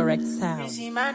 correct sound.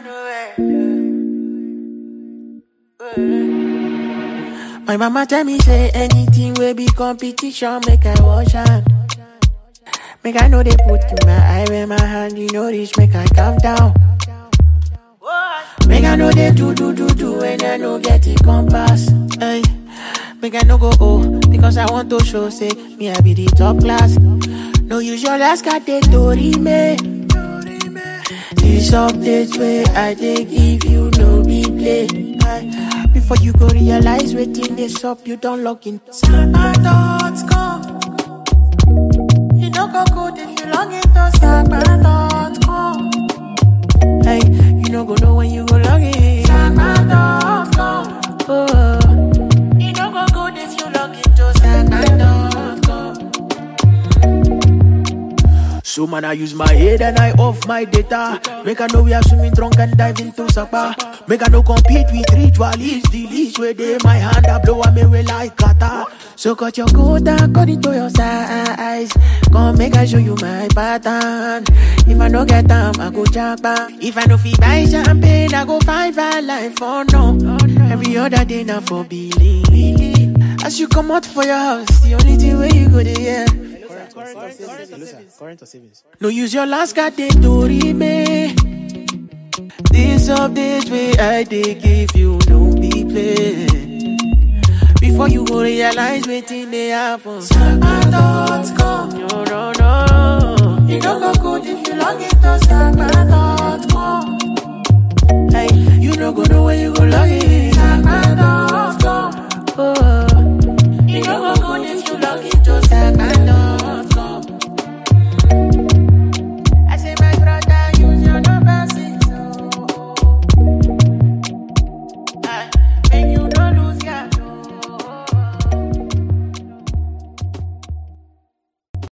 My mama tell me say anything will be competition, make I wash hand. Make I know they put in my eye when my hand, you know reach, make I calm down. Make I know they do do do do when I no get it compass. Hey, make I no go oh because I want to show say me I be the top class. No use your last card they tori me. This update where I dey give you no be play. Aye. Before you go realize waiting this up, you don't log in. Samba.com. You don't go good if you log into Samba.com. Hey, you don't go know when you go log in. Samba.com. Oh, you don't go good if you log into Samba.com. So man, I use my head and I off my data. Make I know we are swimming drunk and dive into Sapa. Make I no compete with ritualists. The least where they my hand I blow me away like kata. So cut your coat according to your size. Come make I show you my pattern. If I no get time, I go japa. If I no fee buy champagne, I go find five life for no. Every other day now for billing. As you come out for your house, the only thing where you go there. No use your last card they to me. This update way I dey give you no be play. Before you go realize wetin dey happen. Samba.com. No no no. You don't go good if you log into Samba.com. Hey, you no go know where you go log in.